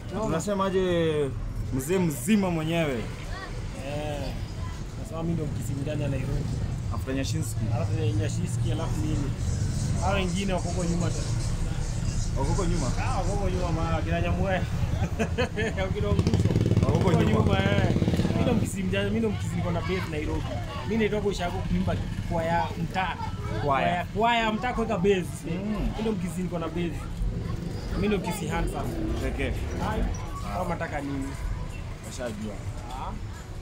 Unasemaje mzee mzima mwenyewe Eh. Nasema mimi ndo mkisimu ndani ya Nairobi. after Nyashinski? Alafu Nyashiski alafu mimi. Hao wengine wako huko nyuma tu. Wako huko nyuma. Ah, wako huko nyuma mara kina Nyamwe. Kina Nguso. Wako huko nyuma. eh. Mimi ndo mkisimu ndani, mimi ndo mkisimu kona base Nairobi. Mimi naitoka ushago kuimba kwa ya mtaa. Kwaya. Kwa ya mtaa kuweka base. Mm. Mimi ndo mkisimu kona base. Mimi ndo mkisi handsome. Pekee. Hai. Kama nataka nini? Washajua.